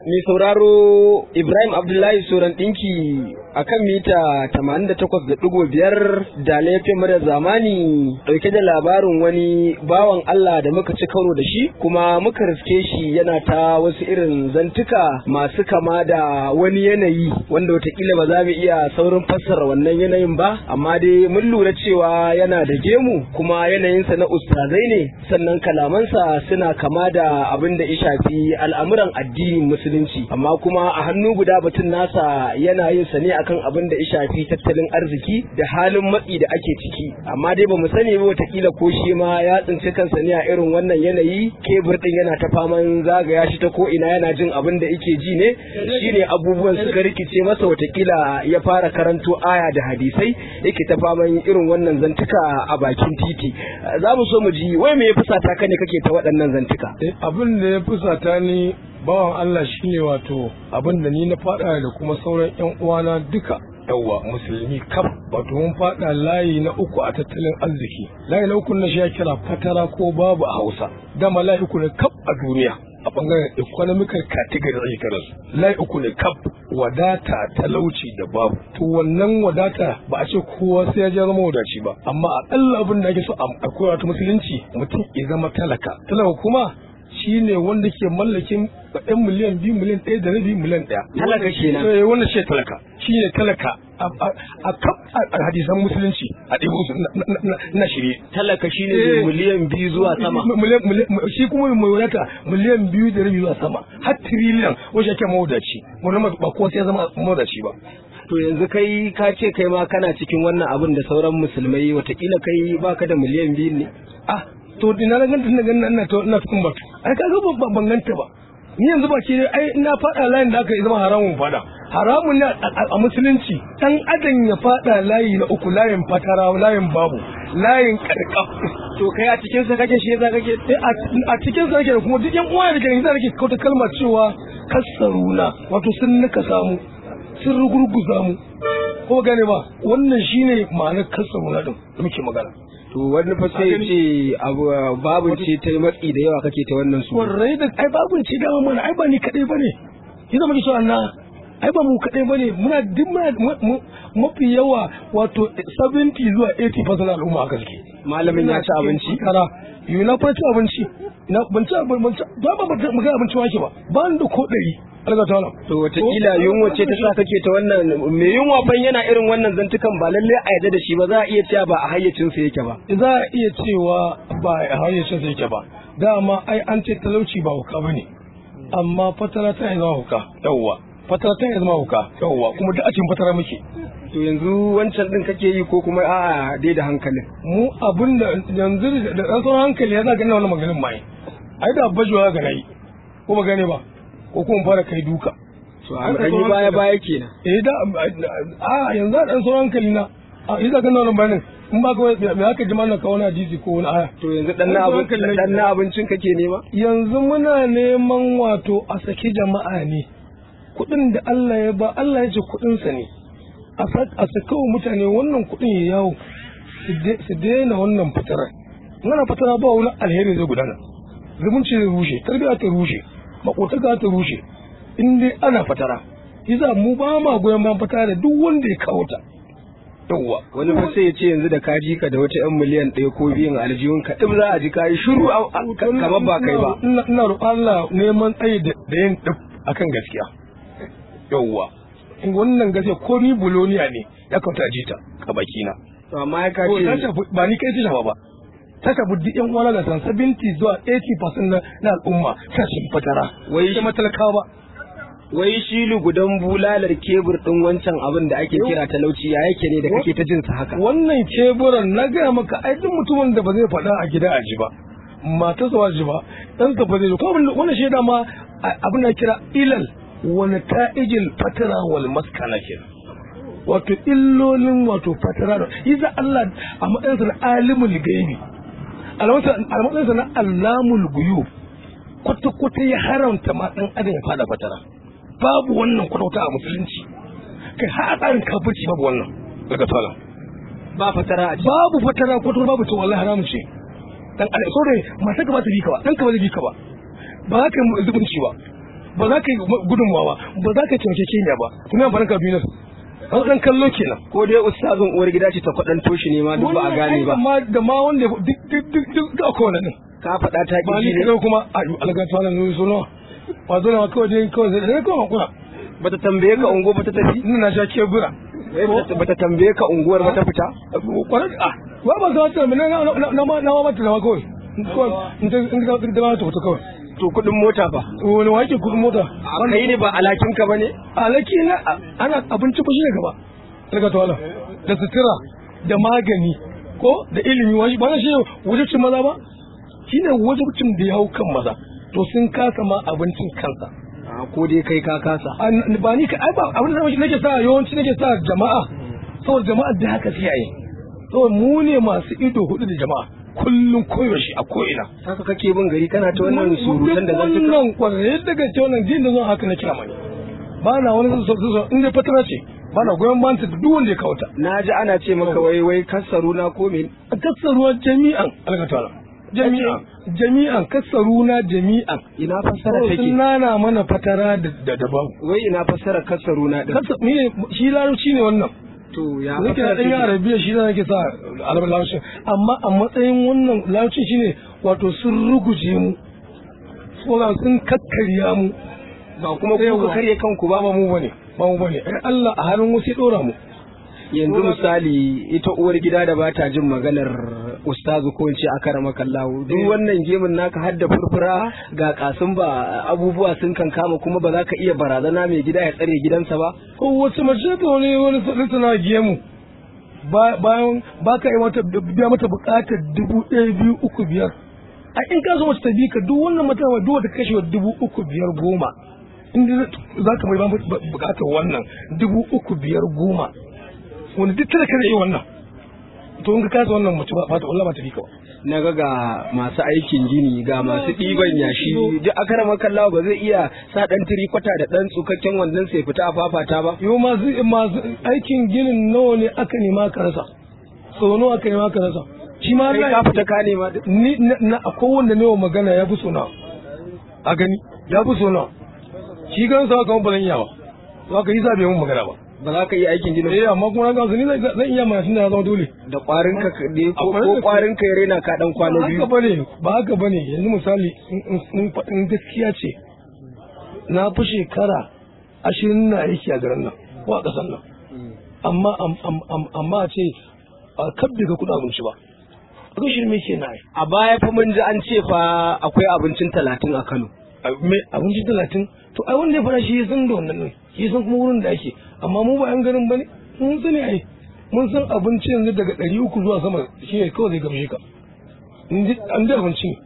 Mai sauraro Ibrahim Abdullahi Soran ɗinki a kan mita 88.5 da laifin mara zamani ɗauke da labarin wani bawan Allah da muka ci karo da shi kuma muka riske shi yana ta wasu irin zantuka masu kama da wani yanayi wanda watakila ba za mu iya saurin fassara wannan yanayin ba amma dai mun lura cewa yana da gemu kuma yanayinsa na ustazai ne sannan kalamansa suna kama da abin da ya shafi al'amuran addinin musulunci amma kuma a hannu guda batun nasa yana yin sa ne akan abin da ya shafi tattalin arziki da halin matsi da ake ciki amma dai bamu sani ba watakila ko shi ma ya tsinci kansa ne a irin wannan yanayi kebur din yana ta faman zagaya shi ta ko ina yana jin abin da yake ji ne shine abubuwan suka rikice masa watakila ya fara karanto aya da hadisai yake ta faman irin wannan zantuka a bakin titi za mu so mu ji wai me ya fusata ka ne kake ta waɗannan zantuka abin da ya fusata ni bawan Allah shine wato abin da ni na faɗa da kuma sauran yan uwana duka yawwa musulmi kaf wato mun faɗa layi na uku a tattalin arziki layi na uku na shi ya kira fatara ko babu a Hausa dama layi uku ne kaf a duniya a bangaren economical category ake kira su layi uku ne kaf wadata talauci da babu to wannan wadata ba a ce kowa sai ya je zama wadaci ba amma akalla abin da ake so a koya ta musulunci mutum ya zama talaka talaka kuma shine wanda ke mallakin ɗan miliyan biyu miliyan ɗaya da rabi miliyan ɗaya. Talaka kenan. Eh wannan shi talaka shi ne talaka a kaf a hadisan musulunci a ɗaya musu na shirye. Talaka shine ne miliyan biyu zuwa sama. Shi kuma mai wadata miliyan biyu da rabi zuwa sama har tiriliyan wajen ake mawadaci wani ba kowa sai ya zama mawadaci ba. To yanzu kai ka ce kai ma kana cikin wannan abin da sauran musulmai watakila kai baka da miliyan biyu ne. Ah to ina na ganta ina ganin ina to ina tukun batu ai kaga ban ban ganta ba ni yanzu ba ce ai ina fada layin da aka zama haramun fada haramun ne a musulunci dan adam ya fada layi na uku layin fatara layin babu layin karkaf to kai a cikin sa kake shi yasa kake a cikin sa kake kuma duk yan uwa da kake yasa kake kauta kalmar cewa kasaruna wato sun nika samu sun rugurguza mu ko gane ba wannan shine ma'anar kasaruna din da muke magana to wani fa sai ce babu ce ta matsi da yawa kake ta wannan su warrai da ai babu ce da mana ai ba ni kadai bane kina muke so Allah ai ba mu kadai bane muna duk muna mafi yawa wato 70 zuwa 80 fasan al'umma haka suke malamin ya ci abinci kara yi na fa ci abinci na ban ci abinci ba ba ba mu ga abinci wake ba ba da ko dari alga ta wannan to watakila yunwa ce ta sa kake ta wannan me yunwa fan yana irin wannan zantukan ba lalle a yadda da shi ba za a iya cewa ba a hayyacin sa yake ba za a iya cewa ba a hayyacin sa yake ba dama ai an ce talauci ba huka bane amma fatara ta zama huka yawwa fatara ta zama huka yawwa kuma duk a cikin fatara muke to yanzu wancan din kake yi ko kuma a'a dai da hankalin mu abin da yanzu da dan sauran hankali ya zaga ina wannan maganin mai ai da bajuwa ga nayi ko ba gane ba ko kuma fara kai duka to an yi baya baya kenan eh da a yanzu da dan sauran hankali na a yi zaga nan bayanin in ba ka me aka ji mana ka wani hadisi ko wani aya to yanzu dan na abin dan na abincin kake nema yanzu muna neman wato a saki jama'a ne kuɗin da Allah ya ba Allah ya ce kuɗinsa ne a saka wa mutane wannan kuɗin ya yawo su daina wannan fitara wannan fitara ba wani alheri zai gudana zumunci zai rushe tarbiyya ta rushe makotaka ta rushe in dai ana fatara iza mu ba ma goyon bayan fatara da duk wanda ya kawo ta yawwa wani fa sai ya ce yanzu da ka ji ka da wata yan miliyan ɗaya ko biyun aljihun ka ɗin za a ji ka yi shiru kamar ba kai ba ina roƙon Allah neman tsayi da yin ɗin akan gaskiya yawwa wannan gaskiya ko ni buloniya ne ya kauta ji ta a bakina to amma ya kace ba ni kai ta shafa ba ta shafi duk yan uwana da san 70 zuwa 80% na na al'umma ta shi fatara wai shi matalakawa ba wai shi lugudan bulalar kebur din wancan abin da ake kira talauci ya yake ne da kake ta jin sa haka wannan keburan na gaya maka ai duk mutumin da ba zai faɗa a gida a ji ba mata zuwa ji ba dan ka ba zai ko wannan shaida ma abin da kira ilal wani ta'ijil fatara wal maskana kenan wato illolin wato fatara da iza Allah a matsayinsa na alimul gaibi a matsayinsa na allamul guyu kwata-kwata ya haramta ma dan adam ya fada fatara babu wannan kwata a musulunci kai har a tsarin kafirci babu wannan daga tsarin ba fatara a babu fatara kwata babu to wallahi haramun ce dan adam so dai mata ka ba ta bi ka ba dan ka ba zai bi ka ba ba ka zubunci ba ba za ka yi gudunmawa ba za ka taimake kenya ba kuma amfanin kabinet an san kallo kenan ko dai ustazin uwar gida ce ta kwaɗan toshi ne ma duk ba a gane ba amma da ma wanda duk duk duk duk duk akwai wannan din ka faɗa ta ba ƙi ni ne kaga kuma a yi alga ta nan so nawa ba zo na kawai dai kawai sai kawai hakura bata tambaye ka ungo ba ta tafi ina na sha kebura Wai bata- bata tambaye ka unguwar ba ta fita kwarar a ba ba za ta na na na na ma na ma mata na kawai kawai in ta in ta in ta ta fita kawai to kuɗin mota fa wani wake kudin mota a kai ne ba alhakin ka bane alaki na ana abinci ba shi ne gaba daga tawala da sutura da magani ko da ilimi wani ba shi wajibcin maza ba shi ne wajibcin da ya hau kan maza to sun kasa ma abincin kansa a ko dai kai ka kasa An- ba ni ka ai ba abin da nake sa yawanci nake sa jama'a saboda jama'a da haka sai yayi saboda mu ne masu ido hudu da jama'a kullum koyaushe a ko'ina haka kake bin gari kana ta wannan surutan da zan tuka wannan kwarai daga ce wannan din da zan haka na kira mani ba na wani so so so in dai fatara ce ba na goyon banta da duk wanda ya kawo ta na ji ana ce maka wai wai kasaruna ko me a kassaruwa jami'an algatala jami'an jami'an kassaruna jami'an ina fassara sun take nana mana fatara da da da babu wai ina fassara kasaruna din kassa ni ne shi larabci ne wannan to ya nake da fassara ɗan take arabiya shi ne nake sa alabar larabci amma a matsayin wannan larabci shine wato sun ruguje mu suna sun kakkarya mu ba kuma ku ka karye kanku ba ba mu bane ba mu bane ai Allah a halin wasu ya dora mu yanzu misali ita uwar gida da ba ta jin maganar ustazu ko in ce akarama kallahu duk wannan gemin naka har da furfura ga kasun ba abubuwa sun kan kama kuma ba za ka iya barazana mai gida ya tsare gidansa ba ko wace mace ta wani wani suna gemu Ba- bayan ba ka yi mata biya mata bukatar dubu ɗaya biyu uku biyar a in ka so mace ta bi ka duk wannan mata wa duk wata kashe wa dubu uku biyar goma in dai za ka mai ba mata bukatar wannan dubu uku biyar goma wani duk tana kada yi wannan to in ka kasa wannan mace ba ta wallah ba ta bi ka ba na ga ga masu aikin gini ga masu ɗiban yashi duk akarama kallahu ba zai iya sa ɗan tirikwata da ɗan tsukakken wannan sai fita a fafata ba yau masu masu aikin ginin nawa ne aka nema ka rasa sau nawa aka nema ka rasa shi ma kai Allah ka fita ka nema duk ni na na akwai wanda ne wa magana ya fi sona a gani ya fi sona shi gan sa kamar ba zan iya ba za ka yi sa bai mun magana ba ba za ka iya aikin gini eh amma kuma na gansu ni zan zan iya mana tunda ya zama dole da ƙwarin ka ne ko Akwai ko da- ƙwarin ka ya rena ka ɗan kwana ba biyu haka bane ba haka bane yanzu misali in- in in faɗin gaskiya ce na fi shekara ashirin na aiki a garin nan ko a ƙasar nan amma am- am- am- amma a ce a kabbe ka kuɗa abinci ba a kan shirme ke na yi a baya fa mun ji an ce fa akwai abincin talatin a Kano me abinci talatin to ai wanda ya fara shi ya san da wannan ne shi ya san kuma wurin da ake amma mu ba yan garin bane mun sani ai mun san abinci yanzu daga ɗari uku zuwa sama shi ne kawai zai gamshe ka in ji an da abinci ne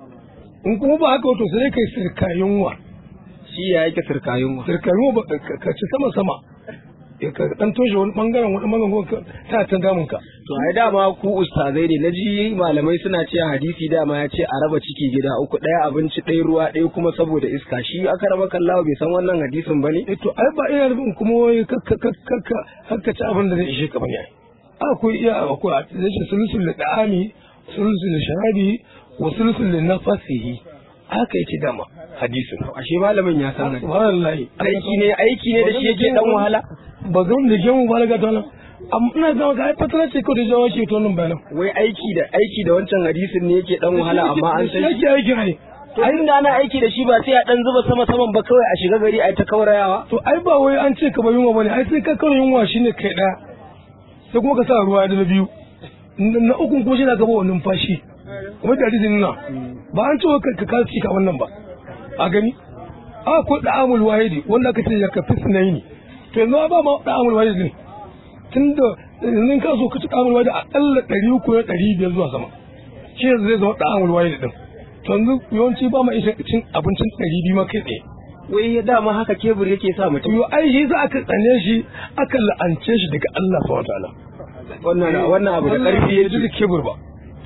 in kuma ba haka wato sai kai sirka yunwa shi ya yake sirka yunwa sirka yunwa ba ka ka ci sama sama ya ka dan toshe wani bangaren wani bangaren ka ta ta damun ka to ai dama ku ustazai ne naji malamai suna cewa hadisi dama ya ce a raba ciki gida uku ɗaya abinci ɗaya ruwa ɗaya kuma saboda iska shi aka raba kallawa bai san wannan hadisin bane eh to ai ba ina nufin kuma wai kakka kakka kakka ci abin da zai ishe ka bane ai akwai iya akwai a cikin sulusul da da'ami sulusul da sharabi wa sulusul da nafasihi haka yake dama hadisin ashe malamin ya san hadisi subhanallahi aiki ne aiki ne da shi yake dan wahala ba zan da gemu ba daga tana amma ina zama ka ai fatara ce ko da jawo ke to nan bayanan wai aiki da aiki da wancan hadisin ne yake dan wahala amma an san shi yake aiki ai to inda ana aiki da shi ba sai a dan zuba sama saman ba kawai a shiga gari a ta kaurayawa to ai ba wai an ce ka ba yunwa bane ai sai ka kawo yunwa shine kai daya sai kuma ka sa ruwa da na biyu na uku kuma shi na gaba wa numfashi kuma da hadisin nuna ba an ce wa ka ka ci ka wannan ba a gani a ko da amul wahidi wanda aka ce ya ka fi sunayi to yanzu ba ma da amul wahidi ne tunda yanzu ka so ka ci da amul wahidi akalla ɗari uku na ɗari biyar zuwa sama shi yanzu zai zama da amul wahidi din to yanzu yawanci ba ma isa cin abincin ɗari biyu ma kai tsaye wai ya dama haka kebur yake sa mutum yo ai shi za aka tsane shi aka la'ance shi daga Allah subhanahu wataala wannan wannan abu da karfi ya yake ji kibir ba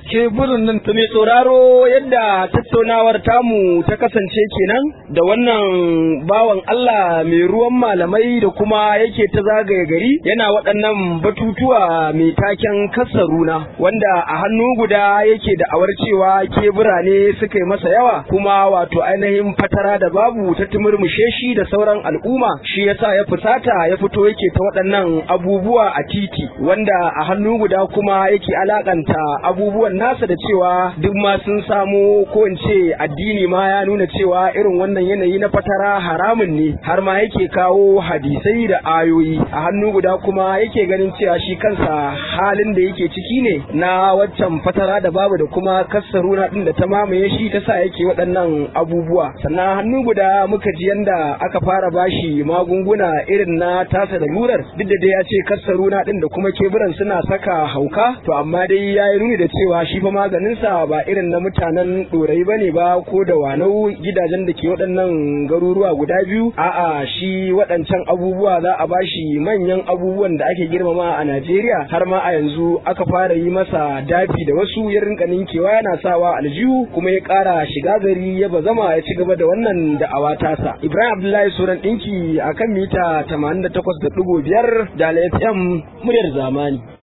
keburin nan To mai sauraro yadda tattaunawar tamu ta kasance kenan da wannan bawan Allah mai ruwan malamai da kuma yake ta zagaye gari yana waɗannan batutuwa mai taken kasaruna wanda a hannu guda yake da awar cewa kebura ne suka yi masa yawa kuma wato ainihin fatara da babu ta tumurmushe shi da sauran al'umma shi yasa ya fusata ya fito yake ta waɗannan abubuwa a titi wanda a hannu guda kuma yake alakanta abubuwan nasa da cewa duk ma sun samo ko in ce addini ma ya nuna cewa irin wannan yanayi na fatara haramun ne har ma yake kawo hadisai da ayoyi a hannu guda kuma yake ganin cewa shi kansa halin da yake ciki ne na waccan fatara da babu da kuma kassaruna din da ta mamaye shi ta sa yake waɗannan abubuwa sannan hannu guda muka ji yanda aka fara bashi magunguna irin na tasa da lurar duk da dai ya ce kassaruna din da kuma keburan suna saka hauka to amma dai ya yi nuni da cewa shi fa maganinsa ba irin na mutanen ɗorai ba ne ba ko da wanau gidajen da ke waɗannan garuruwa guda biyu a'a shi waɗancan abubuwa za a bashi manyan abubuwan da ake girmama a Najeriya har ma a yanzu aka fara yi masa dafi da wasu ya rinka ninkewa yana sawa aljihu kuma ya ƙara shiga gari ya bazama ya ci gaba da wannan da'awa tasa Ibrahim Abdullahi Suran ɗinki akan mita 88.5 da FM muryar zamani